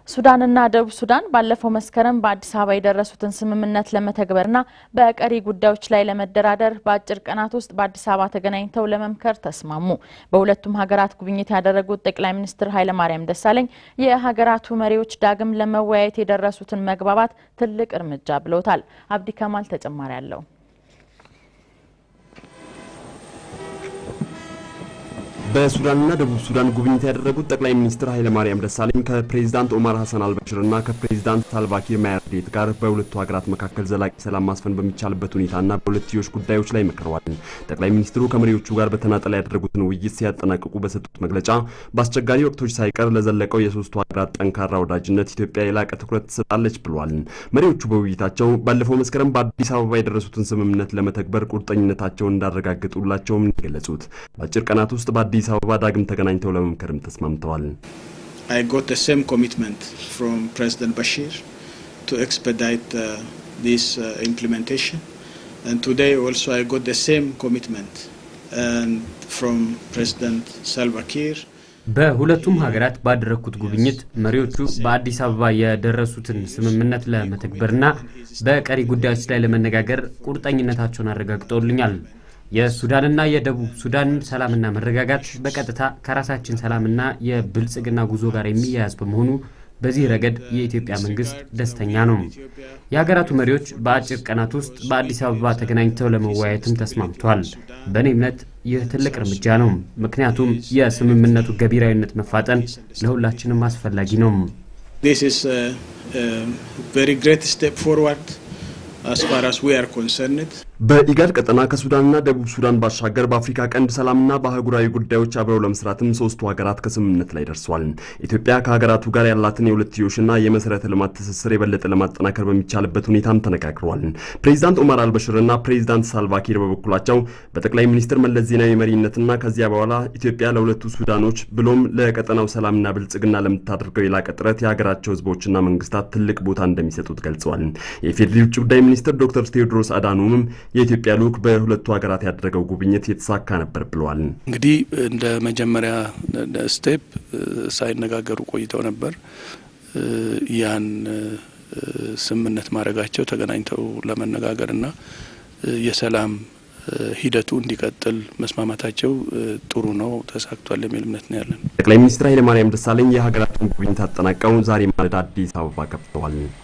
ሱዳንና ደቡብ ሱዳን ባለፈው መስከረም በአዲስ አበባ የደረሱትን ስምምነት ለመተግበርና በቀሪ ጉዳዮች ላይ ለመደራደር በአጭር ቀናት ውስጥ በአዲስ አበባ ተገናኝተው ለመምከር ተስማሙ። በሁለቱም ሀገራት ጉብኝት ያደረጉት ጠቅላይ ሚኒስትር ኃይለማርያም ደሳለኝ የሀገራቱ መሪዎች ዳግም ለመወያየት የደረሱትን መግባባት ትልቅ እርምጃ ብለውታል። አብዲ ከማል ተጨማሪ አለው። በሱዳንና ደቡብ ሱዳን ጉብኝት ያደረጉት ጠቅላይ ሚኒስትር ኃይለማርያም ደሳለኝ ከፕሬዚዳንት ኦማር ሐሰን አልበሽርና ከፕሬዚዳንት ሳልቫኪር ማያርዲት ጋር በሁለቱ ሀገራት መካከል ዘላቂ ሰላም ማስፈን በሚቻልበት ሁኔታና በሁለትዮሽ ጉዳዮች ላይ መክረዋል። ጠቅላይ ሚኒስትሩ ከመሪዎቹ ጋር በተናጠል ያደረጉትን ውይይት ሲያጠናቅቁ በሰጡት መግለጫ በአስቸጋሪ ወቅቶች ሳይቀር ለዘለቀው የሶስቱ ሀገራት ጠንካራ ወዳጅነት ኢትዮጵያ የላቀ ትኩረት ትሰጣለች ብሏል። መሪዎቹ በውይይታቸው ባለፈው መስከረም በአዲስ አበባ የደረሱትን ስምምነት ለመተግበር ቁርጠኝነታቸውን እንዳረጋግጡላቸውም የገለጹት በአጭር ቀናት ውስጥ በአዲስ አበባ ዳግም ተገናኝተው ለመምከርም ተስማምተዋል። I got the same commitment from President Bashir to expedite uh, this uh, implementation. And today also I got the same commitment and from President Salva Kiir. በሁለቱም ሀገራት ባደረግኩት ጉብኝት መሪዎቹ በአዲስ አበባ የደረሱትን ስምምነት ለመተግበርና በቀሪ ጉዳዮች ላይ ለመነጋገር ቁርጠኝነታቸውን አረጋግጠውልኛል። የሱዳንና የደቡብ ሱዳን ሰላምና መረጋጋት በቀጥታ ከራሳችን ሰላምና የብልጽግና ጉዞ ጋር የሚያያዝ በመሆኑ በዚህ ረገድ የኢትዮጵያ መንግስት ደስተኛ ነው። የሀገራቱ መሪዎች በአጭር ቀናት ውስጥ በአዲስ አበባ ተገናኝተው ለመወያየትም ተስማምተዋል። በእኔ እምነት ይህ ትልቅ እርምጃ ነው፣ ምክንያቱም የስምምነቱ ገቢራዊነት መፋጠን ለሁላችንም አስፈላጊ ነው። This is a, a very great step forward as far as we are concerned. በኢጋድ ቀጠና ከሱዳንና ደቡብ ሱዳን ባሻገር በአፍሪካ ቀንድ ሰላምና በአህጉራዊ ጉዳዮች አብረው ለመስራትም ሶስቱ ሀገራት ከስምምነት ላይ ደርሷል። ኢትዮጵያ ከሀገራቱ ጋር ያላትን የሁለትዮሽና የመሰረተ ልማት ትስስር የበለጠ ለማጠናከር በሚቻልበት ሁኔታም ተነጋግረዋል። ፕሬዚዳንት ኦማር አልበሽርና ፕሬዚዳንት ሳልቫኪር በበኩላቸው በጠቅላይ ሚኒስትር መለስ ዜናዊ መሪነትና ከዚያ በኋላ ኢትዮጵያ ለሁለቱ ሱዳኖች ብሎም ለቀጠናው ሰላምና ብልጽግና ለምታደርገው የላቀ ጥረት የሀገራቸው ህዝቦችና መንግስታት ትልቅ ቦታ እንደሚሰጡት ገልጸዋል። የኢፌዴሪ ውጭ ጉዳይ ሚኒስትር ዶክተር ቴዎድሮስ አዳኖምም የኢትዮጵያ ልዑክ በሁለቱ ሀገራት ያደረገው ጉብኝት የተሳካ ነበር ብለዋል። እንግዲህ እንደ መጀመሪያ ስቴፕ ሳይነጋገሩ ቆይተው ነበር። ያን ስምምነት ማድረጋቸው ተገናኝተው ለመነጋገርና የሰላም ሂደቱ እንዲቀጥል መስማማታቸው ጥሩ ነው፣ ተሳክቷል የሚል እምነት ነው ያለን። ጠቅላይ ሚኒስትር ኃይለማርያም ደሳለኝ የሀገራቱን ጉብኝት አጠናቀው ዛሬ ማለዳ አዲስ አበባ ገብተዋል።